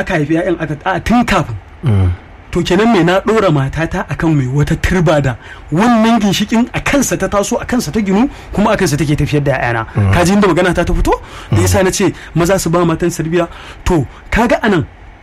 aka haifi ƴaƴan aka a tun kafin to kenan me na ɗora matata akan mai wata turba da wannan ginshikin a kansa ta taso a kansa ta ginu kuma a kansa take tafiyar da ƴaƴana ka ji inda magana ta ta fito da yasa na ce maza su ba matan sarbiya to kaga anan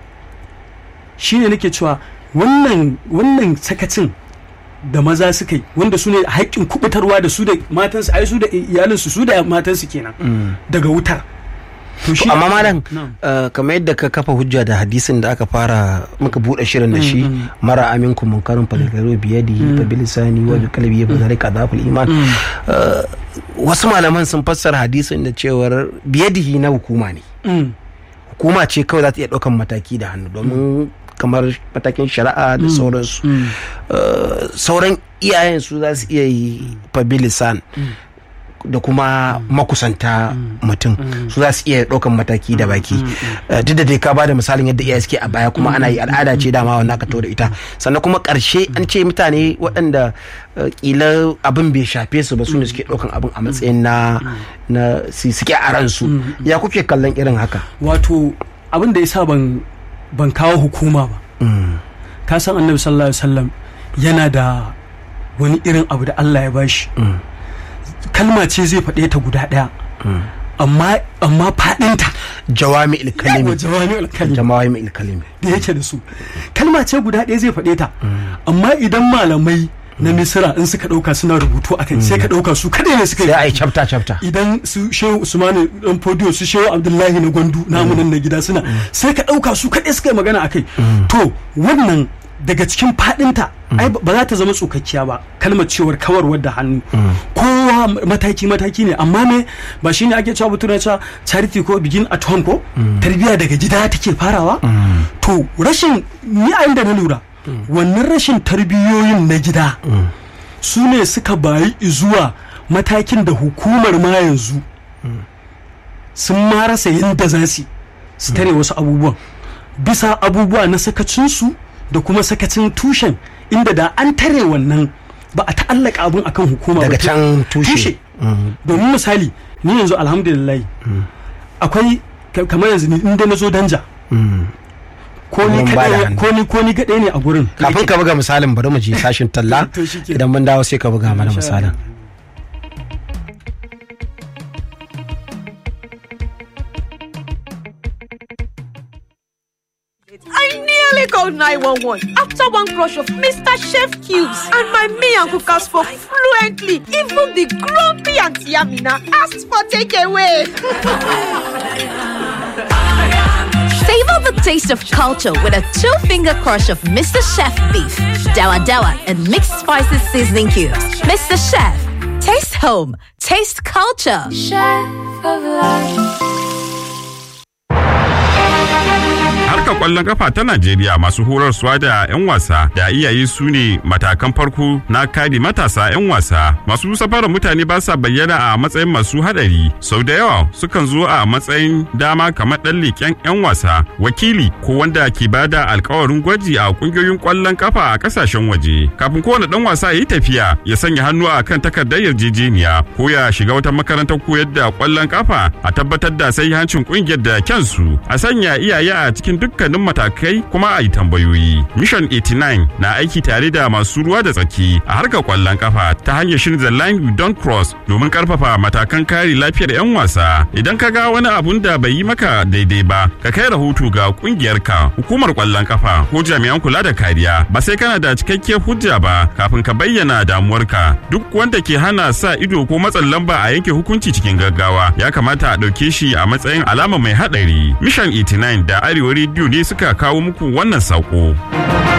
shine nake cewa wannan wannan sakacin da maza suka yi wanda su ne haƙƙin kubutarwa da su da matansu ai su da iyalinsu su da matansu kenan daga wutar to shi amma malam Na'am. uh, kamar yadda ka kafa hujja da hadisin da aka fara muka bude shirin da shi mara aminku munkarin falgaro biyadi fa bilisani wa bi qalbi fa zalika dhaful iman Uh, wasu malaman sun fassara hadisin da cewar biyadihi na hukuma ne Mm. hukuma ce kawai za ta iya ɗaukan mataki da hannu domin kamar matakin shari'a da sauransu Uh, sauran iyayen su za su iya yi fabilisan da kuma makusanta mutum su za su iya ɗaukan mataki da baki Uh, duk da dai ka bada misalin yadda iyaye suke a baya kuma ana yi al'ada ce dama wannan aka da ita sannan kuma ƙarshe an ce mutane waɗanda uh, ƙila abin bai shafe su ba su ne suke ɗaukan abin a matsayin na na su- suke a ransu ya kuke kallon irin haka wato abin da yasa ban ban kawo hukuma ba ka san annabi sallallahu alaihi wasallam yana da wani irin abu da Allah ya bashi kalma ce zai faɗe ta guda ɗaya amma amma faɗinta jawami ilkalimi yawa jawami'ul kalim jawami ilkalimi da yake da su kalma ce guda ɗaya zai faɗe ta amma idan malamai na misira in suka ɗauka suna rubutu a kai sai ka ɗauka su kaɗai ne suka sai a yi rubutu. chapter chapter idan su shehu usmanu dan fodiyo su shehu abdullahi na gwandu namu nan na gida suna sai ka ɗauka su kaɗai suka yi magana a kai to wannan daga cikin faɗinta ai ba za ta zama tsokakkiya ba kalmar cewar kawarwar da hannu kowa mataki mataki ne amma me ba shine ake cewa mutum na cewa charity ko begin at home ko tarbiyya daga gida take farawa to rashin ni a inda na lura wannan rashin tarbiyoyin na gida su ne suka bayi zuwa matakin da hukumar ma yanzu sun ma rasa yadda za su yi, su tare wasu abubuwan bisa abubuwa na sakacinsu da kuma sakacin tushen inda da an tare wannan ba a ta'allaka abun akan hukuma ba daga to- can tushe domin misali ni yanzu alhamdulillah akwai ka- kamar yanzu ni inda na zo danja ko ni Mun ba da kaɗai hannu. ko ni ko ni kaɗai ne a gurin kafin ka buga misalin bari mu je sashin talla To shi ke. idan mun dawo sai ka buga mana Insha misalin Allah. I nearly called 911 after one crush of Mr. Chef Cubes and my me and cookers spoke fluently. Even the grumpy Auntie Amina asked for takeaway. Savor the taste of culture with a two-finger crush of Mr. Chef beef, dawa dawa, and mixed spices seasoning cubes. Mr. Chef, taste home, taste culture. Harkar kwallon kafa ta Najeriya masu horarsuwa da 'yan wasa da iyaye su ne matakan farko na kare matasa 'yan wasa. Masu safarar mutane ba sa bayyana a matsayin masu hadari. Sau da yawa sukan zo a matsayin dama kamar ɗan leƙen 'yan wasa, wakili ko wanda ke bada alkawarin gwaji a ƙungiyoyin kwallon kafa a ƙasashen waje. Kafin kowane ɗan wasa ya yi tafiya ya sanya hannu a kan takardar yarjejeniya ko ya shiga wata makarantar koyar da kwallon kafa a tabbatar da sai hancin ƙungiyar da kyansu a sanya iyaye a cikin dukkanin matakai kuma a yi tambayoyi. Mission 89 na aiki tare da masu ruwa da tsaki a harkar kwallon kafa ta hanyar shirin The Line You Don't Cross domin karfafa matakan kare lafiyar 'yan wasa. Idan ka ga wani abun da bai yi maka daidai ba, ka kai rahoto ga kungiyarka, hukumar kwallon kafa ko jami'an kula da kariya. Ba sai kana da cikakkiyar hujja ba kafin ka bayyana damuwarka. Duk wanda ke hana sa ido ko matsin lamba a yanke hukunci cikin gaggawa ya kamata a ɗauke shi a matsayin alama mai haɗari. Mission 89 da Arewa Radio ne suka kawo muku wannan saƙo.